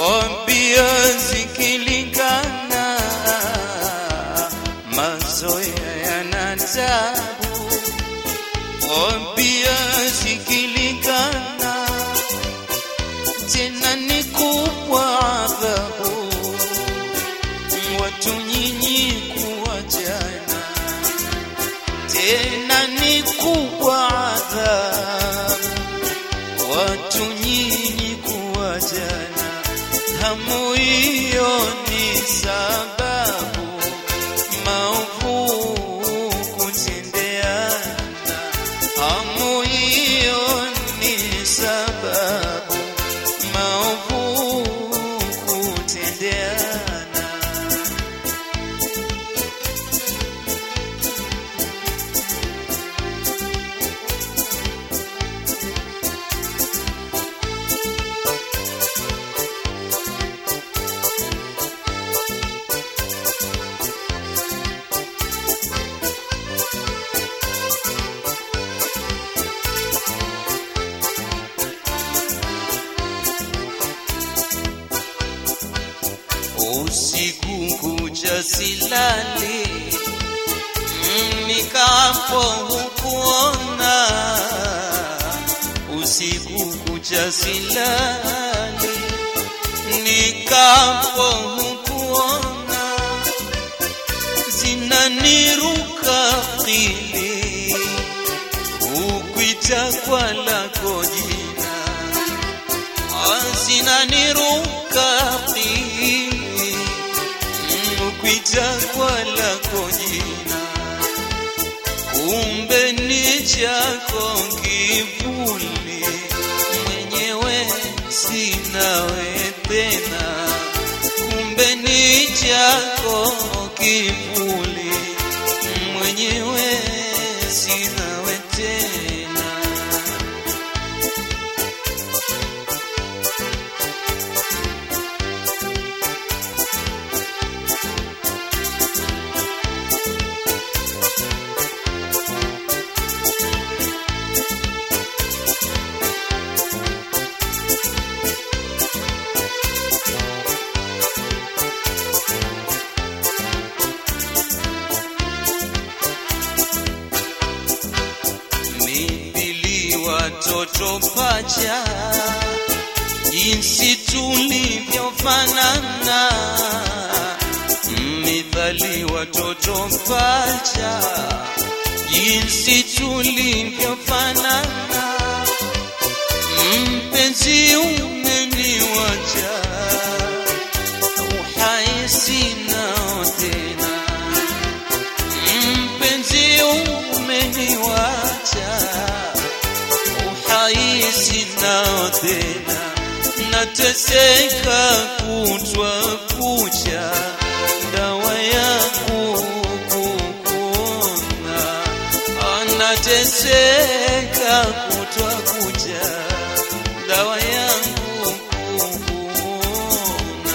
wambia zikilingana mazoea yana tabu wambia zikilingana tena ni kubwa adhabu watu nyinyi kuwajana tena ni kubwa adhabu watu nyinyi kuwajana hamu hiyo ni sababu maovu kutendeana hamu hiyo ni sababu maovu kutendeana usiku kucha silali nikapo hukuona usiku kucha silali nikapo hukuona zinaniruka kili ukwita kwa lako jina zinaniruka kili ukwita kwa lako jina kumbe ni chako kivuli mwenyewe sinawe tena kumbe ni chako kivuli mwenyewe sinawe tena mithili watoto pacha, jinsi tulivyofanana. Mithali watoto pacha, jinsi tulivyofanana. Mpenzi umeniwacha, uhai sinao tena mpenzi umeniwacha uhai sinao tena nateseka kutwa kucha dawa yangu kukuona anateseka kutwa kucha dawa yangu kukuona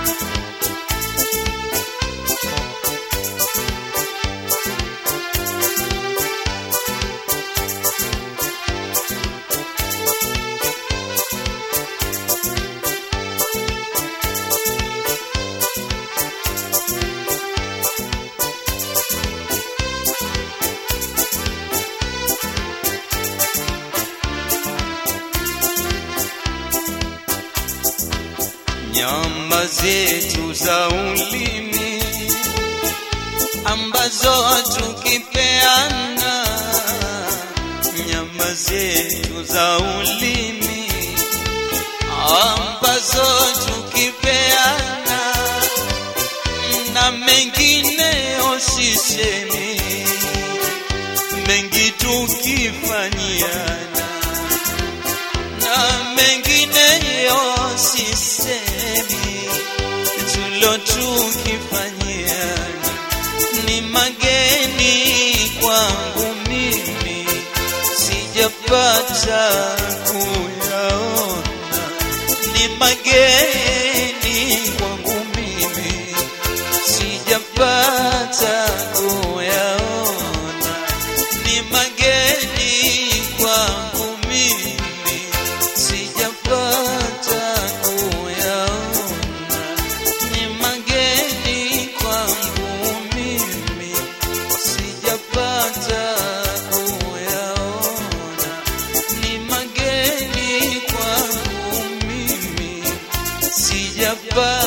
nyama zetu za ulimi ambazo tukipeana nyama zetu za ulimi ambazo tukipeana na mengineyo sisemi mengi tukifanyiana na mengineyo sisemi tulo tukifanyiana ni mageni kwangu mimi sijapata kuyaona ni mageni kwangu mimi sijapata kuyaona ni mageni kwangu mimi sijapata kuyaona hapa